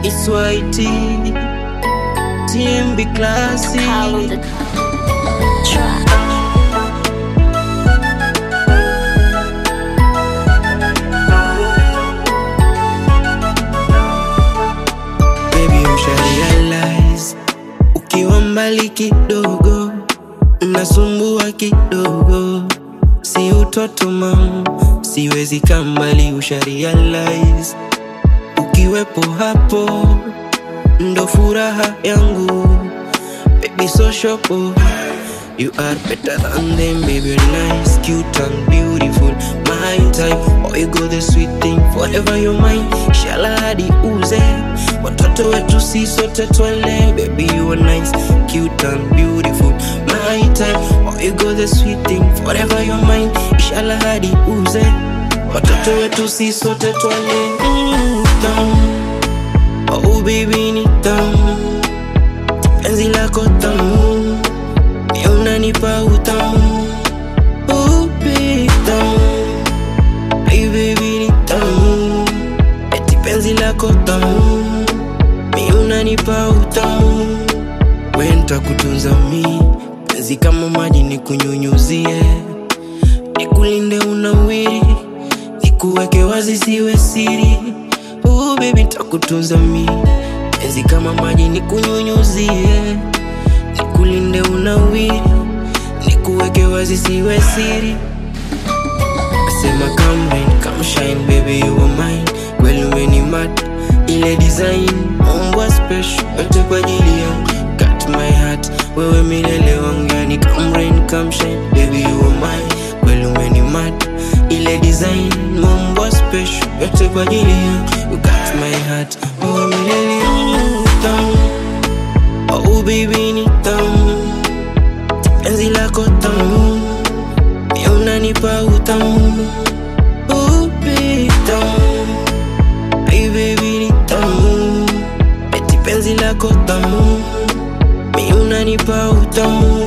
It's YT TMB Classic Call on the track. Baby usha realize Ukiwa mbali kidogo Nasumbua kidogo Si utoto mam Siwezi kambali usha realize Ukiwepo hapo Ndo furaha yangu Baby so shopo You are better than them, baby. You're nice, cute, and beautiful. My type, oh, you go the sweet thing. Forever you're mine. Shaladi uze. Watoto wetu si sote twele. Baby, you are nice, cute, and beautiful. My type, oh, you go the sweet thing. Forever you're mine. Shaladi uze. Watoto wetu si sote twele. Mm, tamu. Oh, baby, ni tamu. Penzi lako tamu Ni unanipa utamu Upi tamu Ay baby ni tamu Eti penzi lako tamu Mi unanipa utamu Wenta kutunza mi Penzi kama maji ni kunyunyuzie Nikulinde unawiri Nikuweke wazi siwe siri Oh baby ntakutunza mi Penzi kama maji ni kunyunyuzie Nikulinde unawiri Nikuweke wazi siwe siri Asema come rain, come shine baby you are mine Kweli umenimata ile design Ombwa special yote kwa ajili yangu Got my heart wewe milele wangu Yani come rain, come shine baby you are mine Kweli umenimata ile design Ombwa special yote kwa ajili yangu You got my heart wewe milele wangu Tamu Oh baby ni tamu Penzi lako tamu Mi unanipa utamu Oh baby tamu Ay baby ni tamu Eti penzi lako tamu Mi unanipa utamu